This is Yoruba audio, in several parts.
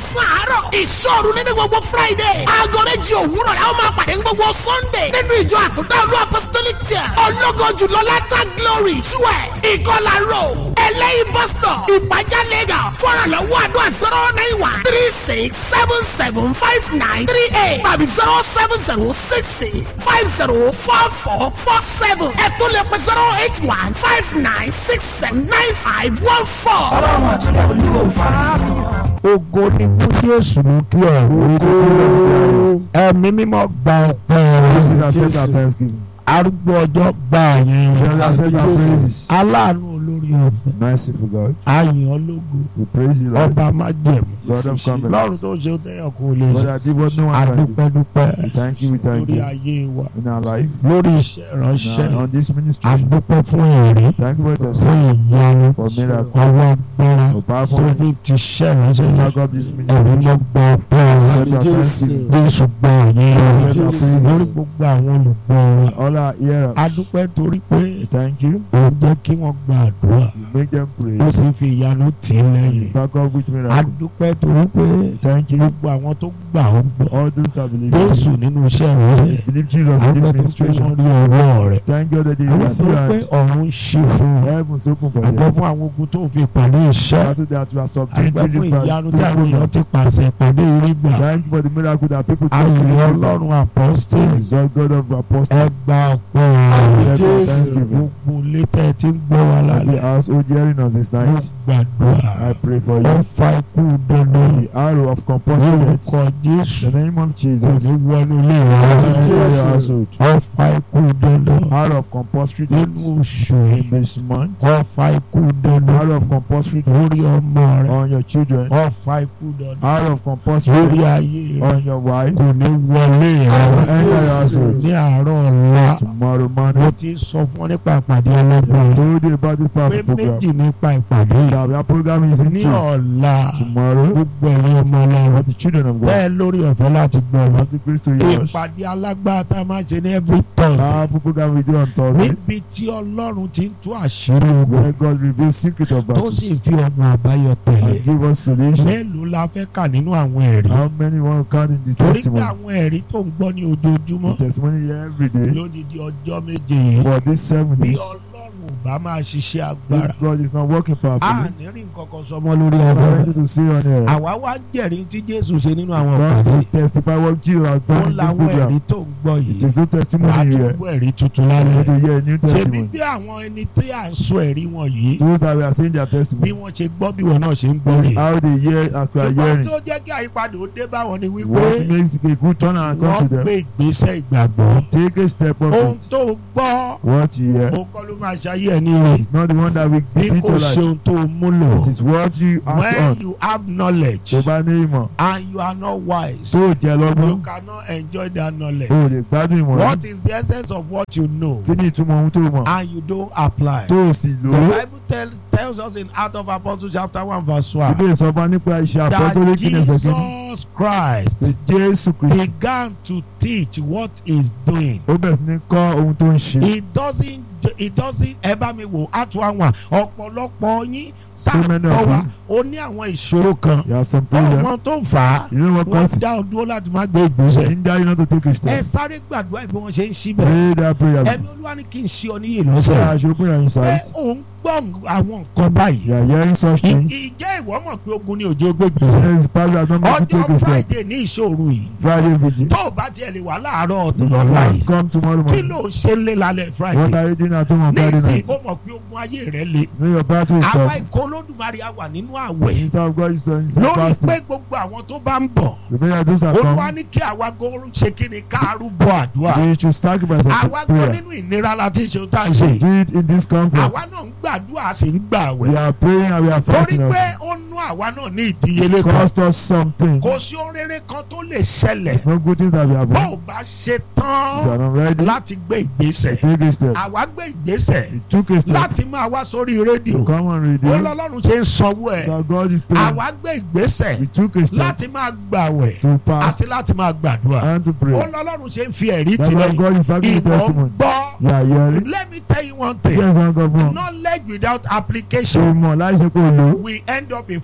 mẹ́sàn-án àárọ̀ ìṣòro nínú gbogbo friday aago méjì òwúrọ̀ la ó máa pàdé ní gbogbo sunday nínú ìjọ àtúntà olú apostolic church ọlọ́gọ́jù lọ́látà glory twelve ìkọlà road ẹlẹ́yìn bus stop ìpàjá lagos fọ́nrànlọ́wọ́ àdúrà zero nine one three six seven seven five nine three eight tàbí zero seven zero six six five zero four four four seven ẹ̀tún lè pẹ́ zero eight one five nine six seven nine five one four. ọlọ́run àti olúwo fara ògo ni fún jésù ní kí ọ̀rọ̀ ẹ̀mí mímọ́ gba ọpẹ́ rẹ̀ arúgbó ọjọ́ gba àyìn rẹ̀ aláàánú olórí ọ̀fẹ́ Merciful God, àyìn ológo we praise you, Lord. ọba májẹ̀mú God of lọ́run covenant. tó ṣe tẹ́yọ̀ kó lè Lord, ṣe I did what no one can do. adúpẹ́dúpẹ́ We thank you, we thank lórí you. ayé wa In our life, lórí iṣẹ́ ìránṣẹ́ now, on this ministry, adúpẹ́ fún èrè thank you for the fún testimony, ìyanu for miracle, ọwọ́ agbára for tó powerful fi ti ṣẹ́ ìránṣẹ́ yìí back up this ẹ̀mí ministry. mọ́ gba ọpẹ́ rẹ̀ Accept our thanksgiving. jésù gba àyìn rẹ̀ Jésù. lórí gbogbo àwọn olùgbọ́ rẹ̀ All our hearers, adúpẹ́ torí pé we thank you. òun jẹ́ kí wọ́n gba àdúrà You make them pray. ó sì fi ìyanu tì í lẹ́yìn Back up with miracle. adúpẹ́ torí pé Thank you. gbogbo àwọn tó gbà ó gbọ́ All those that believe jésù you. nínú iṣẹ́ ìránṣẹ́ Believe Jesus in adúpẹ́ this tó pé administration. wọ́n rí ọwọ́ rẹ̀ Thank God that they adúpẹ́ see torí pé and ọ̀run ń ṣí fún un heavens open for adúpẹ́ them. fún àwọn ogun tó fi ìpàdé iṣẹ́ Battle that you are subduing adúpẹ́ through fún this ìyanu tí àwọn battle. èèyàn ti pàṣẹ ìpàdé orí gbà Thank you for the miracle that people talk ayọ̀ to you. ọlọ́run apọ́sítélì Exalt God of apostles. ẹgbà ọ̀pọ̀ Accept rẹ̀ our thanksgiving. gbogbo létẹ̀ tí ń gbọ́ wa And the lálẹ́ household hearing us this mo night. gbàdúrà I pray for ó you. fa ikú dandan The arrow of compulsion. lórúkọ jésù In the name of kò Jesus. ní wọnú ilé Enter rẹ your household. ó fa ikú dandan Arrow of compulsory death. nínú oṣù In yìí this month. ó fa ikú dandan Arrow of compulsory lórí death. ọmọ rẹ On your children. ó fa ikú dandan Arrow of compulsory lórí death. ayé rẹ On your wife. kò ní wọlé Enter your rẹ household. ní àárọ̀ ọ̀la Tomorrow mo morning. ti sọ fún ọ nípa ìpàdé ọlọ́gbọ̀n I told you about this pé powerful program. méjì nípa ìpàdé yìí That our program is ní into ọ̀la tomorrow. gbogbo ẹ̀yin ọmọ ọlọ́run For the children of God. bẹ́ẹ̀ lórí ọ̀fẹ́ láti gbọ́ ọ Have the grace to hear us. ìpàdé alágbára tá a máa ṣe ní every thursday Powerful program we do on Thursday. níbi tí ọlọ́run ti ń tú àṣírí ogun Where God reveals secret of tó battles. sì fi ọ̀nà àbáyọ tẹ̀lé And give us solution. mélòó la fẹ́ kà nínú àwọn ẹ̀rí How many want to count in the torí pé testimony? àwọn ẹ̀rí tó ń gbọ́ ní ojoojúmọ́ The testimony here every day. lódìdí ọjọ́ méje yìí For these seven bí days. ọlọ́run ò bá máa ṣiṣẹ́ agbára If God is not working a powerfully. ní rí nǹkan kan sọmọ lórí I'm ọ̀fẹ́ ready to see on here. àwa wá jẹ́rìí tí jésù ṣe nínú àwọn God ìpàdé to testify what Jesus has ó done in this láwọn ẹ̀rí program. tó ń gbọ́ It yìí is no wàá testimony tún here. gbọ́ ẹ̀rí tuntun We lálẹ́ need to hear a new ṣebí testimony. bí àwọn ẹni tí à ń sọ ẹ̀rí wọn yìí Those that we are saying their bí testimony. wọ́n ṣe gbọ́ bí wọn náà ṣe ń gbọ́ rè How they hear as we are ṣùgbọ́n hearing. tó jẹ́ kí àyípadà ó dé báwọn ni wípé What makes a good turn and come wọ́n to them. gbé ìgbésẹ̀ ìgbàgbọ́ Take a step of ohun it. tó gbọ́ What you hear. ó kọ́ ló máa ṣayé ẹni rè It's not the one that will bí defeat kò your ṣe life. ohun tó múlò It is what you act when on. you have knowledge Tó bá ní ìmọ̀. and you are not wise Tó jẹ you lọ́gbọ́n. cannot enjoy that knowledge O lè gbádùn ìmọ̀ rẹ̀. what is the essence of what you know Kí ni ìtumọ̀ ohun tó mọ̀? and you don't apply. Tó o sì lò The ó. Bible tell, tells us in Acts of Apostles chapter one verse one Ìbéèrè sọ fún wa nípa iṣẹ́ that apọ́sọ́lé kí ni ẹsẹ̀ kìíní. Jesus Christ Ti Jésù Kristi. began to teach what he's doing. Ó bẹ̀rẹ̀ sí ní kọ́ ohun tó ń ṣe. He doesn't he doesn't ẹ bá mi wò àtú àwọn ọ̀pọ̀lọpọ̀ yín tá So a many gbọ́ of wa you. ó ní àwọn ìṣòro kan You have some problem. ọmọ tó ń fà á You know what wọ́n causes it? dá ọ dúró láti má gbé ìgbésẹ̀. Hinder you not to take a ẹ step. sáré gbàdúrà bí wọ́n ṣe ń ṣí bẹ́ẹ̀. Pray that prayer. ẹ̀mí olúwa ní kí n ṣe ọ níyè Say lọ́sẹ̀. I should open your pé insight. òun gbọ́ àwọn nǹkan báyìí. You are hearing such Ì- things. ìjẹ́ ìwọ mọ̀ pé ogun ni òjò gbé gbèsè. Yes, Pastor has not made you take ọjọ́ a step. friday ní ìṣòro yìí Friday vigil. tó o bá tiẹ̀ lè wà láàárọ̀ You lọ́la yìí come tomorrow kí morning. ló ń ṣe ń lé lálẹ́ What friday are you doing at home on Friday nísìnyí night? ó mọ̀ pé ogun ayé rẹ̀ le Know your battle is àwa tough. ikọ̀ olódùmarè a wà nínú àwẹ̀ Minister of God is on lórí fasting. pé gbogbo àwọn tó bá ń bọ̀ The prayer those that olúwa come. ní kí àwa gan ṣe kí ni káàrú bọ àdúrà They should sacrifice àwa of gan prayer. nínú ìnira la ti ṣe tá à ń ṣe Do it in this conference. àwa náà ń gbàdúrà sì ń gbà We àwẹ̀ are praying and we are torí fasting. pé also. ó nú àwa náà ní ìdíyelé It kan cost us something. kò sí ohun rere kan tó lè ṣẹlẹ̀ It's no good things that we have bó done. o bá ṣe If you are tán not ready, láti gbé ìgbésẹ̀ take a step. àwa gbé ìgbésẹ̀ You took a step. láti máa wá sórí rédíò To come on ó radio. lọ́lọ́run ṣe ń sanwó ẹ̀ That God is paying. àwa gbé ìgbésẹ̀ We took a step láti máa gbàwẹ̀ to fast àti láti máa gbàdúrà and to ó pray. lọ́lọ́run ṣe ń fi ẹ̀rí That's why tilẹ̀ God is backing the ìmọ̀ testimony. gbọ́ You are hearing. let me tell you one thing Yes, one God from. knowledge without Ṣé o application mọ̀ láìsí pé o lò ó? we end up in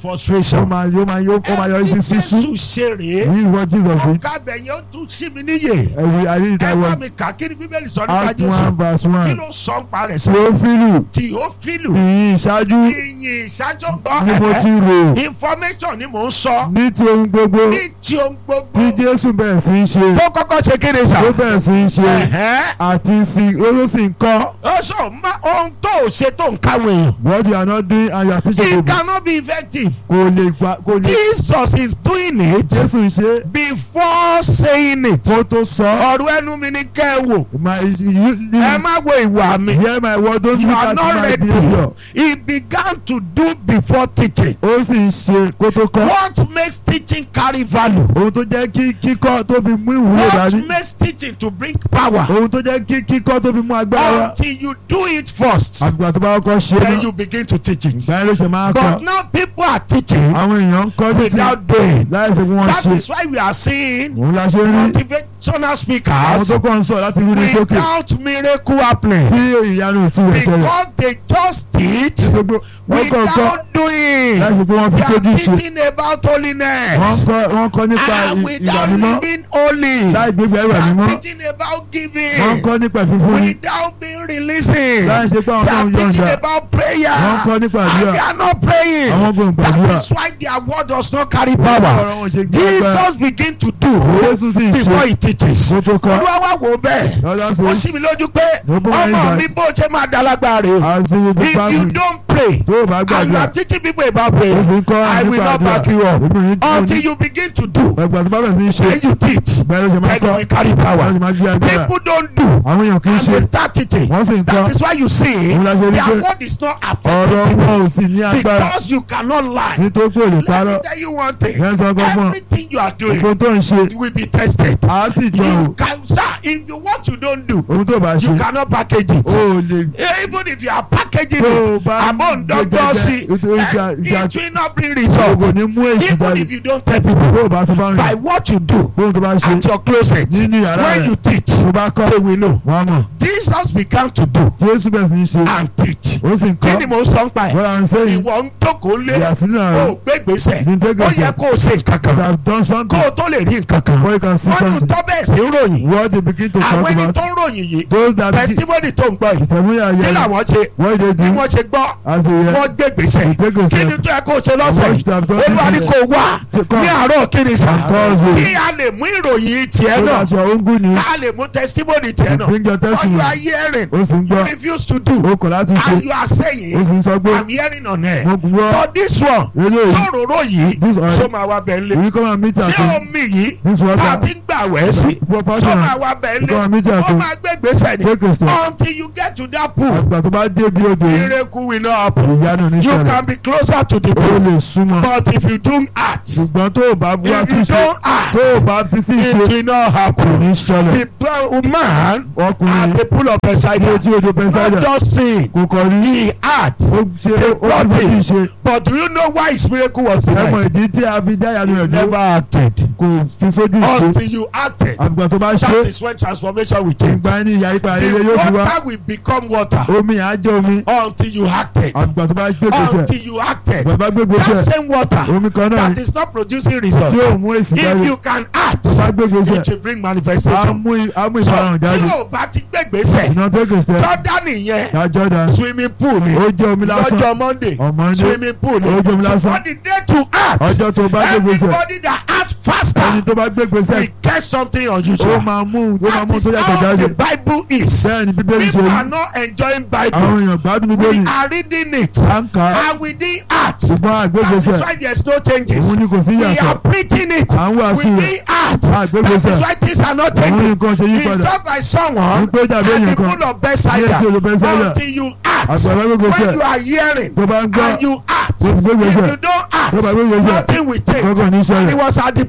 frustration. ó máa yó máa yó ó máa yọrí sí Ẹni tí sísú Jésù ṣe rèé. this is what Jesus did ọ̀gá bẹ̀yẹn ó tún sí mi níyè. ẹ̀wì ayé ìta ẹ bá was mi kà kí ni bíbélì sọ nípa act one Jésù. verse kí one ló sọ ń parẹ́ sí. Theophilus Tìófílù. ìyìn ìṣáájú ìyìn ìṣáájú ni mo ti gbọ́. rò information ni mò ń sọ. ní ti ohun gbogbo ní tí ohun gbogbo. tí Jésù bẹ̀rẹ̀ sí í ṣe tó kọ́kọ́ ṣe kéde sà. tó bẹ̀rẹ̀ sí í ṣe Ẹ̀hẹ́. àti sí ó sì ń kọ́ ó sọ ma ohun tó o ṣe tó ń káwọn èèyàn. what you are not doing and you are teaching it people cannot be effective. kò lè gba kò lè Jesus is doing it Jésù ń ṣe before saying it. kó tó sọ ọ̀rọ̀ ẹnu mi ni kẹ́ ẹ wò. my you ẹ you má wo ìwà mi. hear my word don't you look are at not my ready. behaviour he began to do before teaching. ó sì ń ṣe kó tó kọ́ what makes teaching carry value. ohun tó jẹ́ kí kíkọ́ tó fi mú ìwúlò what dání makes teaching to bring power. ohun tó jẹ́ kí kíkọ́ tó fi mú agbára wá until you do it first. àgbà tó bá kọ́ ṣe then náà you begin to teach it. ìgbà yẹn ló ṣe máa but kọ́ now people are teaching àwọn èèyàn ń kọ́ títí without doing. láì ṣe pé wọ́n that ṣe is why we are seeing òun la ṣe rí motivational àwọn speakers tó kọ́ ń sọ láti rí ní sókè without miracle happening. tí ìyanu ìtú rẹ̀ ṣẹlẹ̀ because they just teach gbogbo wọ́n kọ́ kọ́ without doing. láì ṣe pé wọ́n fi they sójú are ṣe teaching about wọ́n holiness. kọ́ wọ́n kọ́ nípa and ì- ìwà without mímọ́ living holy. láì gbégbé they ìwà are mímọ́ teaching about giving. wọ́n kọ́ nípa ìfífúnni without being releasing. láì ṣe pé àwọn they náà are ń teaching yọ̀ǹda about prayer. wọ́n kọ́ nípa and àdúrà they are not praying. àwọn kò ń gbàdúrà that is why their word does not carry ọ̀rọ̀ power. wọn ṣe gbé agbára Jesus begin to do Jésù sì ń before ṣe he teaches. kó tó kọ́ olúwa wá wò bẹ́ẹ̀. lọ́dọ̀ ó sí sì mí lójú pé Open my ọmọ eyes. mi bó ṣe máa dalagbara rè o. àti ibi if you báàgì don't pray tó o bá and you gbàdúrà are teaching people about prayer ó fi ń kọ́ I will nípa not back àdúrà you up èmi ò ní tí until you begin to do ẹgbà tó bá bẹ̀rẹ̀ sí í ṣe then you teach ìgbà yẹn ló ṣe máa then you kọ́ will carry wọ́n power sì máa gbé agbára people don't do àwọn èèyàn kì í and ṣe they start teaching wọ́n sì ń kọ́ that is why you see Òun la ṣe rí their pé word is not ọ̀rọ̀ affecting wọn ò sì ní agbára because you cannot lie nítorí pé ò lè let parọ́ me tell you one thing yẹn sọ gbọ́gbọ́n everything you are doing ohun tó ń ṣe will be tested á sì jọ you o can sir if you what you don't do ohun tó bá ṣe you cannot package it. o ò lè even if you are packaging tó o it bá among doctors see nítorí ìṣà ìṣà it will not bring kò result ní mú èsì even jáde if you don't tell people tó o bá sọ fáwọn by èèyàn what you do ohun tó bá ṣe at your closet nínú yàrá when rẹ̀ you teach tó bá kọ́ they will know wọ́n mọ̀ Jesus began to do Jésù bẹ̀rẹ̀ sí í ṣe and teach ó sì ń kí ni kọ́ mo sọ ń pa ẹ̀ wọ́n à ń sẹ́yìn ìwọ ń jókòó lé ìyá sínú o àrùn gbé gbèsè ní ó tẹ́gẹ̀sì yẹ kó o ṣe nǹkan that kan have done kó something o tó lè rí nǹkan kan before you can see wọ́n ní something tọ́ bẹ́ẹ̀ sí ròyìn what they begin to talk àwọn ẹni about tó ń ròyìn yìí those that testimony tó ń gbọ́ yìí ìtẹ̀múyà kí yẹn làwọn ṣe what they bí do wọ́n ṣe gbọ́ as a yẹ wọ́n gbé gbèsè they take a kí ni step tó yẹ kó o ṣe lọ́sẹ̀ What should have done olúwa this ni year? kò wá To come. ní àárọ̀ kí ni sà On Thursday. kí a lè mú ìròyìn tiẹ̀ so náà that's your own good news ká lè mú testimony tiẹ̀ náà bring your what you testimony are hearing ó sì ń you gbọ́ refuse to do ó kọ̀ láti ṣe and you are ó saying sì ń sọ pé I'm hearing on air mo gbọ́ but this one eléyìí sọ̀rọ̀rọ̀ yìí This one. sọ ma wá bẹ̀ ń lé we come and meet at ṣé home omi yìí this bá a water ti ń gbà wẹ̀ sí for sọ fashion ma wá bẹ̀ ń we come and lé meet at ó home máa gbé gbèsè ni take a step until you get to that pool àgbà tó bá dé bí odò yìí miracle will not happen ìyanu ní you ṣẹlẹ̀ can be closer to the ó pool lè súnmọ́ but if you don't act ṣùgbọ́n tó o bá wá if sí you ṣe don't act tó o bá fi sí it ṣe will not kò happen ní ṣẹlẹ̀ the blind man at ọkùnrin the pool of ní Bethsaida etí odò not Bethsaida just sing kò kọ̀ rí he act ó ṣe ó fi sí kí ṣe but do you know why his miracle was ẹmọ denied ìdí tí a fi dá ìyanu rẹ̀ never dúró acted kò fi sójú ṣe until you acted àgbà tó bá ṣe that is when transformation will change ìgbà ẹni ìyá ipa the ayẹyẹ yóò fi wá water will become water omi àjọ omi until you acted àgbà tó bá gbé gbèsè until you acted àgbà bá gbé gbèsè that same water omi kan náà that is not producing tí result yóò mú èsì if jáde you can act tó bá gbé gbèsè it will bring á manifestation mú á mú so ìfarahàn tí jáde o bá ti gbé gbèsè iná tó gbèsè Jordan yẹn dájọ́ dá swimming pool ni ó jẹ́ omi lásán lọ́jọ́ Monday ọmọ ní swimming pool ni ó jẹ́ omi so lásán for the day to act ọjọ́ tó bá gbé gbèsè everybody that act ẹni faster tó bá gbé gbèsè will get something ó unusual máa mú ó máa that mú is tó yàtọ̀ how jáde the Bible is bẹ́ẹ̀ ni bíbélì ṣe people rí are not enjoying Bible àwọn èèyàn gbádùn we bíbélì are reading it à ń kà á and we didn't act ṣùgbọ́n that is àgbégbèsè why there is no changes òun ni kò sí we yàtọ̀ are preaching it à ń we wàásù rẹ̀ didn't act àgbégbèsè that is why things are not òun changing ni nǹkan ṣe yí it's padà just like someone wípé dàbí at èèyàn the kan pool of ní Bethsaida etí odò Bethsaida until you act àgbàlá gbégbèsè when you are hearing tó bá ń gbọ́ and you act ó ti gbé if gbèsè you don't act tó bá gbé gbèsè nothing will change gbọ́kàn ní and he sẹ́yìn was at the pool ó sì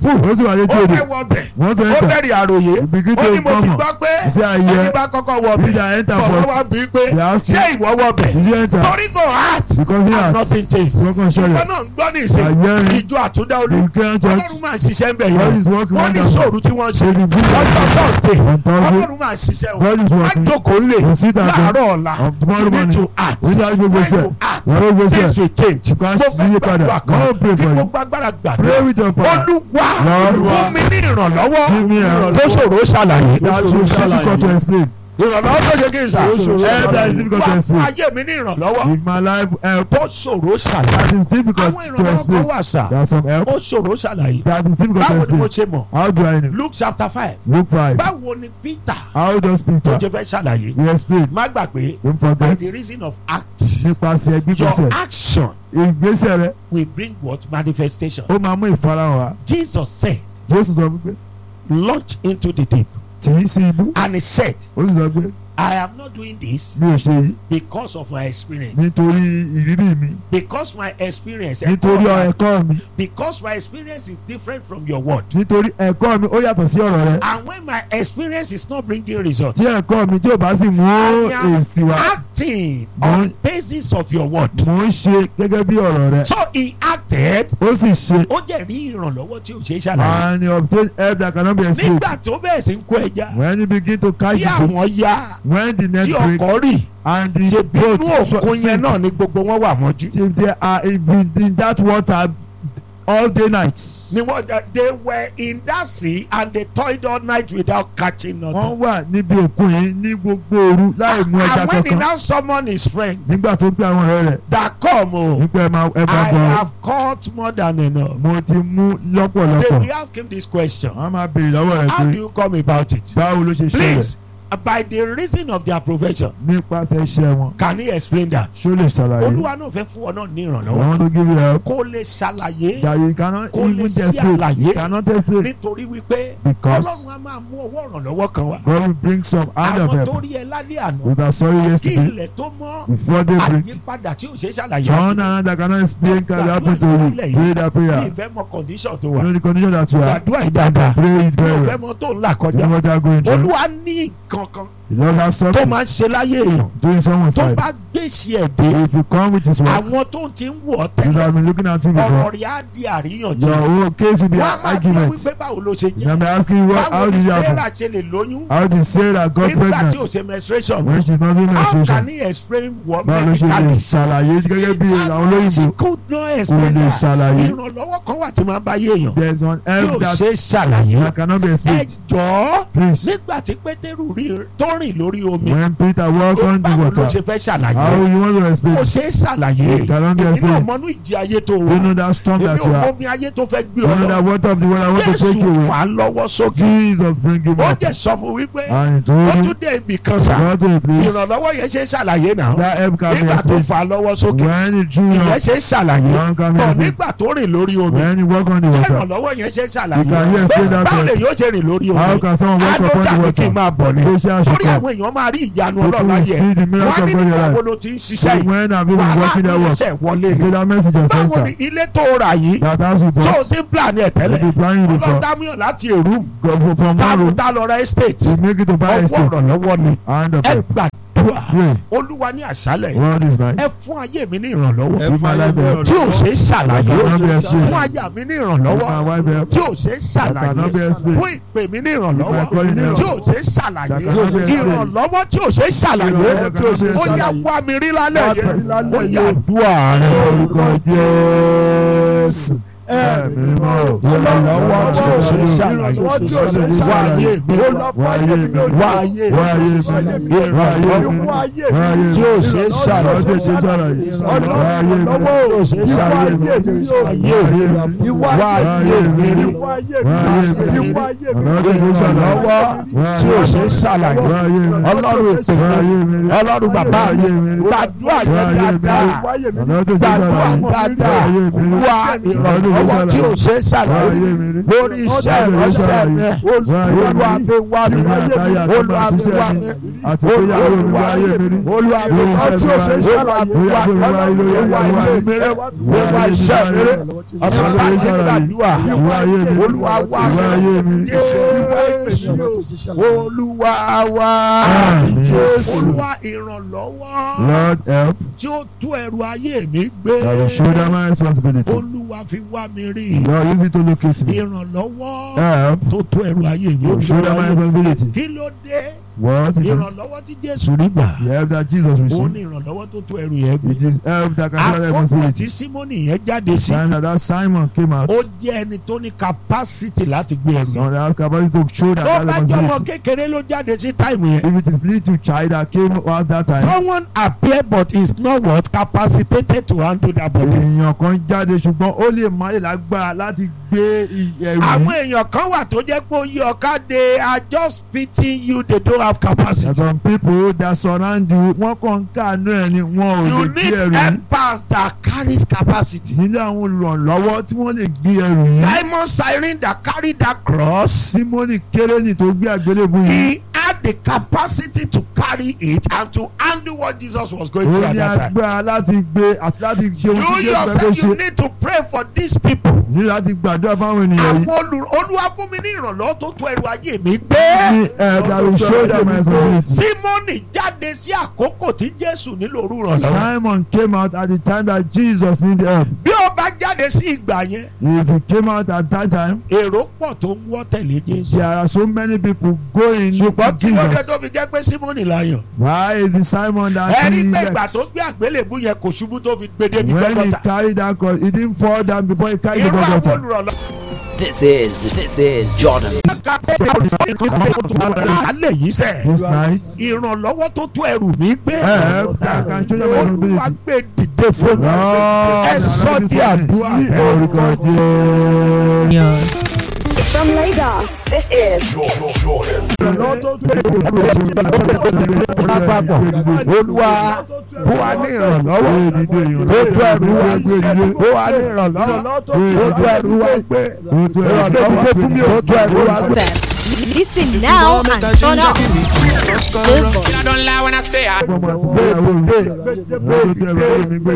sì wà létí ó odò fẹ́ wọ bẹ̀ wọ́n sọ ó enter bẹ̀rẹ̀ àròyé You begin ó to ní mo ti come gbọ́ pé You say, "I hear." ẹni bá kọ́kọ́ wọ You bẹ̀ that enter bọ̀wọ́ first. wá bí pé They ask ṣé you. ìwọ wọ bẹ̀ did you enter torí go hard because he and has nothing change broken shoulder ìwọ náà ń gbọ́ ní ìsìn I hear him. ìjọ àtúndá olú the Ukrainian church ọlọ́run máa ń ṣiṣẹ́ ń bẹ̀ God is yẹn working wọ́n ní wonderful sóòrù tí wọ́n ṣe Say the good lọ́jọ́ thursday on Thursday ọlọ́run máa ń ṣiṣẹ́ o God is working àjòkó lè You sit at home. láàárọ̀ ọ̀la On tomorrow you need morning. to act We need to go when say. you act Wọ́n ló gbé things sẹ́ will change Because mo fẹ́ you padà. gbàdúrà kan God pray tí for mo you. gbàgbára pray gbàdúrà with your power olúwa Lord. fún mi ní ìrànlọ́wọ́ Give me a- tó ṣòro ṣàlàyé that is difficult to explain ìrànlọ́wọ́ tó ṣe kí n sà Help that is difficult to wá fún explain ayé mi ní ìrànlọ́wọ́ with my life help tó ṣòro ṣàlàyé that is difficult àwọn to ìrànlọ́wọ́ kan explain wà sà there are some help ó ṣòro ṣàlàyé that is difficult to báwo ni mo explain ṣe mọ̀ how do I know Luke chapter five Luke five báwo ni Peter how does tó Peter ṣe fẹ́ ṣàlàyé we explain má gbàgbé don't by forget the reason of act nípasẹ̀ your gbígbésẹ̀ action ìgbésẹ̀ rẹ will bring what manifestation ó máa mú ìfarahàn wá Jesus said Jésù sọ wípé launch into the deep tì í sí ibú and he said ó sì sọ pé I am not doing this mi ò ṣe yìí because of my experience nítorí ìrírí mi because my experience nítorí ẹ̀kọ́ ẹ̀kọ́ mi because my experience is different from your word nítorí ẹ̀kọ́ mi ó yàtọ̀ sí ọ̀rọ̀ rẹ and when my experience is not bringing result tí ẹ̀kọ́ mi tí ò bá sì mú I am èsì wá acting Mo- on basis of your word mò ń ṣe gẹ́gẹ́ bí ọ̀rọ̀ rẹ so he acted ó sì ṣe ó jẹ́ rí ìrànlọ́wọ́ tí ò ṣe é ṣàlàyé and he obtain help that cannot be explained nígbà tó bẹ̀rẹ̀ sí ń kó ẹja when you begin to catch tí the fish àwọn ya when the net tí break ọkọ̀ rì and ṣe the boat bínú òkun yẹn sink náà ni gbogbo wọn wà mọ́jú if they are in, in that water all day night ni wọ́n they were in that sea and they toiled all night without catching wọ́n nothing. wà níbi òkun yìí ní gbogbo òru láì mú ẹja and when he kankan now summon his friends nígbà tó gbé àwọn ọ̀rẹ́ rẹ̀ that come o nípa ẹ̀ máa ẹ̀ máa I bọ̀ have caught more than enough. mo ti mú they lọ́pọ̀lọpọ̀ will ask him this question wọ́n máa béèrè lọ́wọ́ rẹ̀ how do pé you come about it. báwo ló ṣe ṣẹlẹ̀ please by the reason of their profession nípasẹ̀ iṣẹ́ wọn can he explain that. ṣó lè ṣàlàyé olúwa náà fẹ́ fún ọ náà ní I ìrànlọ́wọ́ want to give you help kó lè ṣàlàyé that you cannot Kó lè even ṣe explain àlàyé. you cannot explain nítorí wípé Because- ọlọ́run á máa mú ọwọ́ ìrànlọ́wọ́ kan wá. God will bring some hand of àwọn tó help rí ẹ lálẹ́ àná with our sorry kí yesterday ilẹ̀ tó mọ́ before they break àyípadà tí ò ṣe é ṣàlàyé John àti and that cannot explain can happen to you pray that ní prayer ìfẹ́ mọ condition tó you wà know the condition that you are gbàdúrà ìdáadáa pray it ní very ìfẹ́ well mọ tó ń là you kọjá know what you are going through olúwa ní kankan you don't have tó something máa ń ṣe láyé èèyàn doing someone's tó life bá gbèsè ẹ̀ dé if you come with his work àwọn tó ń ti ń wọ̀ ọ́ you tẹ́lẹ̀ have been looking at him ọ̀rọ̀ before rẹ̀ á di àríyànjiyàn your whole case will be wọ́n á an máa bí argument wípé báwo ló ṣe you may jẹ́ be asking you what báwo how ni did it happen sarah ṣe lè lóyún how did Sarah got nígbà tí ò pregnant ṣe menstruation when she's not doing how can menstruation he explain what báwo ló ṣe lè medically ṣàlàyé gẹ́gẹ́ bí àwọn olóyìnbó she could not kò explain lè that ṣàlàyé ìrànlọ́wọ́ kan wà tí máa ń bá yé èèyàn there is one tí help ò that ṣe é ṣàlàyé that cannot be ẹ explained jọ̀ọ́ please nígbà tí pétérù rí tó rìn lórí omi when Peter walk on the báwo ló water ṣe fẹ́ how ṣàlàyé you want to explain kò ṣe é ṣàlàyé It cannot be èmi náà explained. mọnú ìjì ayé tó you wà know that storm èmi that ò you mọ are omi ayé tó fẹ́ gbé you ọ know that lọ water of the world I want to take jésù you away fà á lọ́wọ́ sókè Jesus bring him ó up jẹ́ sọ fún wípé and he ó told tún him dé ibì kan sà go to a place ìrànlọ́wọ́ yẹn ṣe é ṣàlàyé náà that help can be nígbà tó explained fà á lọ́wọ́ sókè when he drew ìyẹn up ṣe é ṣàlàyé one can be tọ̀ explained nígbà tó rìn lórí omi when he walk on the ṣé water ìrànlọ́wọ́ yẹn ṣe é You can ṣàlàyé hear say that báwo word. lè yóò ṣe rìn lórí how omi can someone walk upon àdójà the ní kí n water máa bọ̀ ni social should torí come àwọn èèyàn máa rí ìyanu people ọlọ́run will láyé see the miracles wọ́n of ní God in your nígbà wo life ló ti ń so ṣiṣẹ́ yìí when have you been wàhálà working that work ìrẹsẹ̀ wọlé say ni that message just báwo enter ni ilé tó rà yìí that house you tó o bought ti ń plan ẹ̀ you tẹ́lẹ̀ be planning ọlọ́run before dámíọ̀ láti èrú go for from one táàbù room tá lọ ra estate you make it to buy a ọwọ́ state ìrànlọ́wọ́ ni hand of ẹ help gbàdúrà pray olúwa ní àṣálẹ̀ world is nice ẹ fún ayé mi ní ìrànlọ́wọ́ give my life help tí ò ṣe é ṣàlàyé cannot be fún explained aya mi ní give ìrànlọ́wọ́ my wife help tí ò ṣe é ṣàlàyé cannot be explained fún ìpè mi ní ìrànlọ́wọ́ If I call it now, tí ò ṣe é ṣàlàyé that cannot be explained. ìrànlọ́wọ́ tí ò ṣe é ṣàlàyé Ìrànlọ́wọ́ tí ò ṣe é ó yá ṣàlàyé. wá mi rí lálẹ́ Wá yẹn mi lálẹ́ ó yá yẹn. dúà rẹ orúkọ Jésù ẹ̀mí mọ́ ìrànlọ́wọ́ tí ò ṣe é ṣàlàyé Ìrànlọ́wọ́ tí ò ṣe é wá ayé ṣàlàyé. mi wá ayé mi wá ayé wá ayé mi mi wá ayé mi wá ayé mi tí ò ṣe é Ọlọ́run ṣàlàyé tí ò ṣe é ṣàlàyé wá ayé mi tí ò ṣe é ṣàlàyé ayé mi wá ayé mi rí wá ayé mi ìrànlọ́wọ́ Ọlọ́run tí ò ṣe é ṣàlàyé tí ò ṣe é ṣàlàyé wá ayé mi ọlọ́run ètò wá ayé mi ọlọ́run bàbá wá mi ayé mi gbàdúrà wá yẹn ayé mi dáadáa Ọlọ́run tí ò ṣe é gbàdúrà ṣàlàyé dáadáa wá ayé mi wá Ọlọ́rtí ò ṣe é ìrànlọ́wọ́ ìrànlọ́wọ́ tí ò ṣe é ṣàlàyé lórí iṣẹ́ ìránṣẹ́ mi olúwa fi wá mi olúwa fi wá mi olúwa fi wá mi olúwa fi wá mi tí ò ṣe é ṣàlàyé. olúwa fi wá mi olúwa ilé mi rẹ olúwa iṣẹ́ mi rẹ ọ̀sán bá ṣe gbàdúrà olúwa wá mi jésù olúwa wá olúwa ìrànlọ́wọ́ Lord help. tí ó tú ẹrù ayé mi gbé I will shoulder my responsibility. olúwa fi wá mi rí Lord use it to locate me. ìrànlọ́wọ́ Help. tó tú ẹrù ayé mi Shoulder my responsibility. kí ló dé What is it? ìrànlọ́wọ́ tí jésù rí gbà The help that Jesus òun received. ní ìrànlọ́wọ́ tó tú ẹrù yẹn gbé It is help that can shoulder àkókò responsibility. tí símónì yẹn jáde sí Time that that Simon came out. ó jẹ́ ẹni tó ní capacity láti gbé ẹrù yẹn Someone that has capacity to shoulder tó that bá jẹ́ ọmọ responsibility. kékeré ló jáde sí táìmù yẹn If it is little child that came out that time. someone appear but is not what capacitated to handle that body. èèyàn kan jáde ṣùgbọ́n ó lè má lè lágbára láti gbé i- ẹrù àwọn yìí. èèyàn kan wà tó jẹ́ pé ó yí ọ̀ká de are just pitying you they don't have capacity. There are some people that surround you wọ́n kàn ń káàánú ẹ̀ ni wọn ò you lè gbé need ẹrù yìí. helpers that carries capacity. nílé àwọn olùrànlọ́wọ́ tí wọ́n lè gbé ẹrù yìí. Simon Cyrene that carried that cross Símónì kérénì tó gbé àgbélébù yìí. he had the capacity to carry it and to handle what Jesus was going ó through at ní that time. agbára láti gbé àti láti ṣe ohun tí You Jésù fẹ́ kó yourself you ṣe. need to pray for these people. ní láti gbàdúrà fáwọn ènìyàn yìí. àwọn olù olúwa fún mi ní ìrànlọ́wọ́ tó tó ẹrù ayé mi ní gbé. ẹ̀ẹ́dà ló shoulder my responsibility. Símọ́nì jáde sí àkókò tí Jésù nílò òru ìrànlọ́wọ́. Simon came out at the time that Jesus needed help. Bí ó bá jáde sí ìgbà yẹn, If he came out at that time, èrò pọ̀ tó ń wọ́ tẹ̀lé Jésù. there are so many people going to Ṣùgbọ́n kí ló dé Jesus. tó fi jẹ́ pé Símọ́nì láyàn? Why is it Simon that Ẹni he pé ìgbà left? tó gbé àgbélébú yẹn kò ṣubú tó fi gbé débi When he Gọ́gọ́tà. carried that cross, he didn't fall down before he carried the Irú àwọn Golgotha. olùrànlọ́wọ́ This is this is Jordan. alẹ́ yìí sẹ̀. This night, Ìrànlọ́wọ́ tó tó ẹrù mi gbé. help that can show them Olúwa responsibility. gbé dìde fún mi. Lord, Ẹ sọ di àdúrà. Orúkọ Jésù. From Lagos, this is lápapọ̀ olúwa fún wa ní ìrànlọ́wọ́ tó tó ẹrù wa gbé fún wa ní ìrànlọ́wọ́ tó tó ẹrù wa gbé ìrànlọ́wọ́ tó tó ẹrù wa gbé. Listen now and turn up. Good boy. I don't lie when I say I. Ọmọ àti ìgbéyàwó mi. Ọmọ àti ìgbéyàwó mi gbé